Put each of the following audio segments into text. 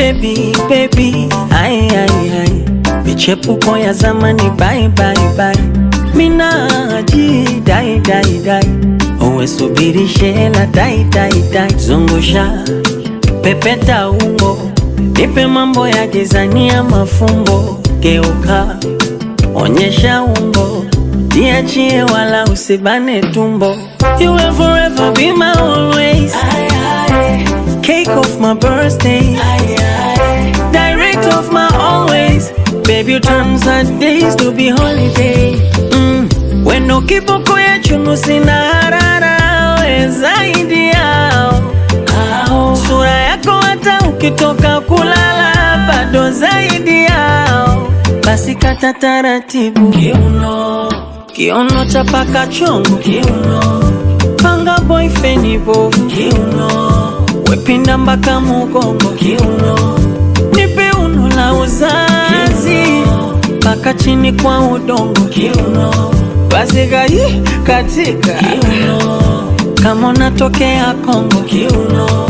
baby baby ai ai ai michepuko ya zamani bye bye bye minaji dai dai dai uwe subiri shela dai dai dai zungusha pepeta ungo nipe mambo ya gizania mafumbo geuka onyesha ungo jiachie wala usibane tumbo you will forever be my always cake of my birthday direct of my always baby you turn sad days to be holiday mm. wendo kiboko ya chunu sina harara we zaidi yao Ao. sura yako hata ukitoka kulala bado zaidi yao basi kata taratibu kiuno kiuno chapaka chongo kiuno panga boyfriend bovu kiuno wepinda mpaka mugongo kiuno nipe uno la uzazi mpaka chini kwa udongo kiuno basi gai katika kiuno kama unatokea Kongo kiuno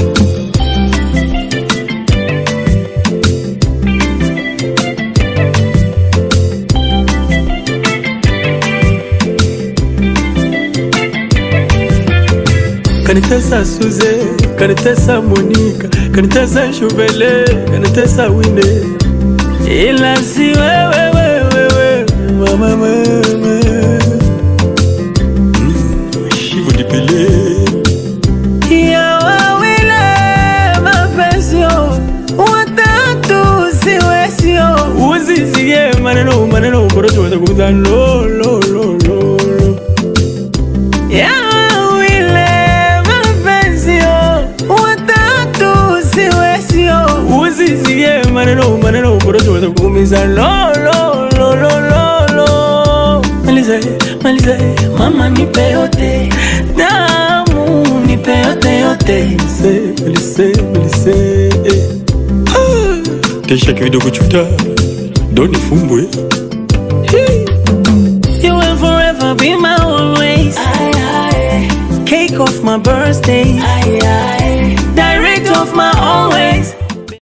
kanitesa Suze, kanitesa Monika, kanitesa Shuvele, kanitesa Wine, ila si wewe wewe wewe mama mama Mm, Shivu dipele ya wawile mapesio watatu siwesio uzizie maneno maneno korocho watakuza lo lo lo lo lo ya wawile mapesio watatu siwesio uzizie maneno maneno korocho watakuumiza lo lo lo lo lo lo maliza maliza mama nipe yote damu nipe yote yote Melise, Melise, Melise eh. Ah, Kesha kidogo chuta Doni fumbwe You will forever be my always. Cake of my birthday.